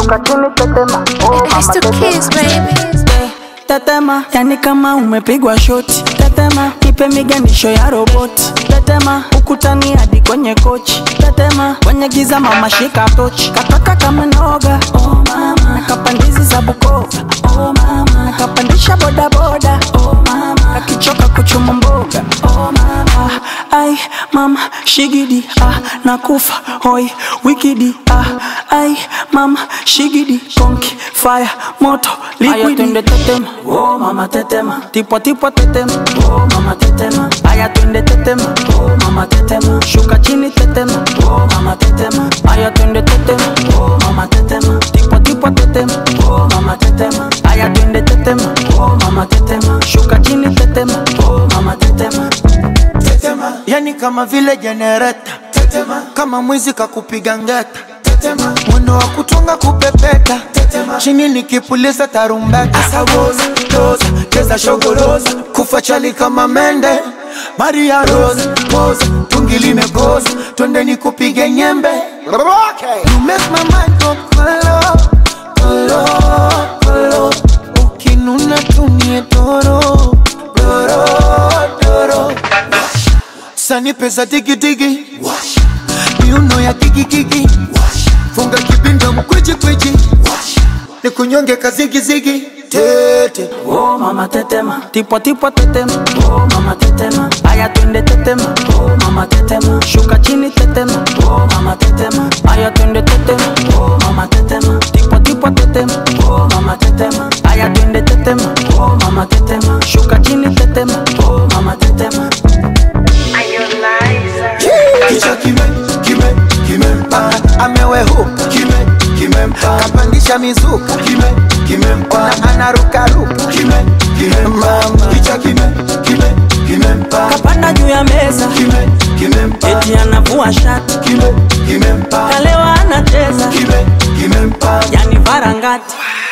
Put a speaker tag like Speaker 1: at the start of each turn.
Speaker 1: shuka chini tetema oh
Speaker 2: It's
Speaker 1: mama
Speaker 2: to
Speaker 1: tetema
Speaker 2: kiss, baby.
Speaker 3: tetema yani kama umepigwa shoti tetema nipe miganisho ya roboti tetema ukutani hadi kwenye kochi tetema kwenye giza mama shika tochi kataka kama noga oh mama nakapandizi za bukova oh mama nakapandisha bodaboda oh mama akichoka kuchuma mboga oh mama ai mama shigidi ah nakufa hoi wikidi ah ai mama shigidi konki fire moto liquidi twende tetema oh mama tetema tipo tipo tetema oh mama tetema aya twende tetema oh mama tetema shuka chini tetema oh mama tetema aya twende tetema oh mama tetema tipo tipo tetema oh mama tetema aya twende tetema oh mama tetema shuka chini tetema oh mama tetema
Speaker 4: tetema yani kama vile jenereta tetema kama mwizi kakupiga ngeta tetema mwendo wa kutunga kupepeta tetema chini nikipuliza tarumbeta asawoza toza cheza shogoroza kufa chali kama mende maria rose poza tungi limekoza twende nikupige nyembe okay. you make my mind go kolo kolo kolo ukinuna tumie doro doro doro sani pesa digidigi miuno ya gigigigi funga kibinda mkwijikwijji ni kunyonge kazigizigi tete
Speaker 3: oh mama tetema tipo tipo tetema oh mama tetema aya twende tetema oh mama tetema shuka chini tetema oh mama tetema aya twende tetema oh mama tetema tipo tipo tetema oh mama tetema aya twende tetema oh mama tetema shuka chini tetema oh mama tetema
Speaker 4: kicha kime kime kimempa amewehuka kime kimempa kapandisha mizuka kime kimempa anarukaruka kime kimempa kicha kime kime kimempa
Speaker 3: kapanda juu ya meza
Speaker 4: kime kimempa
Speaker 3: eti anavua shati
Speaker 4: kime kimempa
Speaker 3: kalewa anacheza
Speaker 4: kime kimempa
Speaker 3: yani varangati